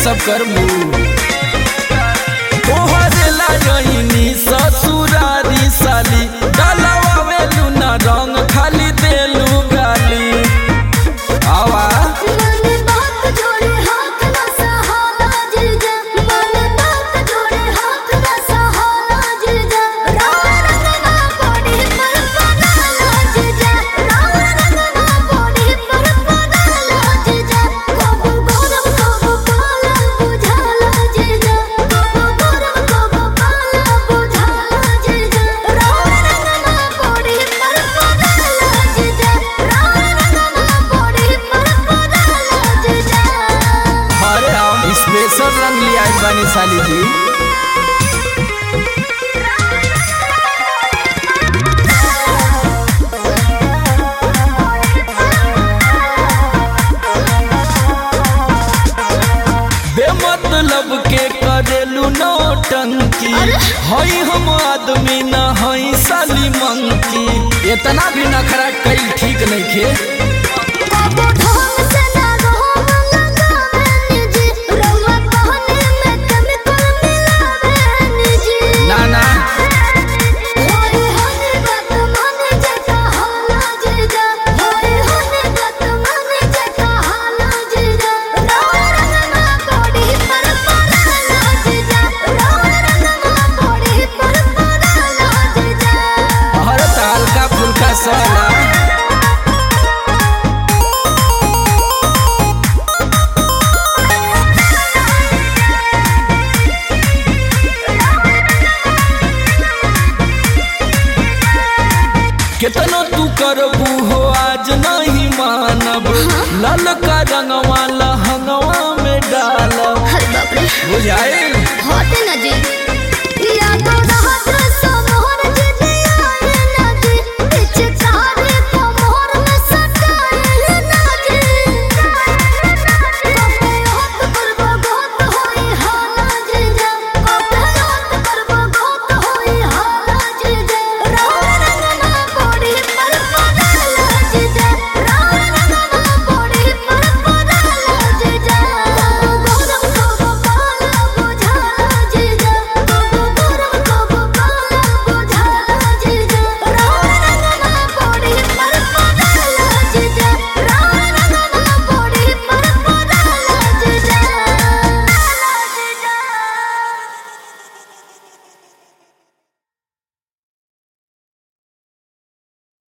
सब करबू तोहरे लाजनी ससुरारी साली डलवावे लूना रंग खाली देलू गाली आवा मन बात जोड़े हाथ न सहाला जिरजा मन बात जोड़े हाथ न सहाला जिरजा राम रंगना पड़ी पर पनाला जिरजा राम रंगना पड़ी पर पनाला जिरजा कबू गौरव कबू पाला बुझाला जिरजा कबू गौरव कबू पाला बुझाला जिरजा राम रंगना पड़ी पर पनाला जिरजा राम रंगना पड़ी पर पनाला जिरजा अरे हम स्पेशल रंग लिया बानी साली जी बेमतलब के करेलू नौटंकी हई हम आदमी न हई साली मंकी इतना भी नखरा कई ठीक नहीं खे कबो ढंग से ना रहो मंगंगा जी रउआ कहने में केमिकल मिलावे जी ना ना होई होने बात माने जका हाला जीजा होई होने बात माने जका हाला जीजा राम रंगना पड़ी पर पनाला जीजा राम रंगना पड़ी पर पनाला जीजा हर हल्का फुल्का सला कितनो तू करबू हो आज नहीं मानब ललका रंगवा लहंगवा में डालब अरे बाप रे बुझाइल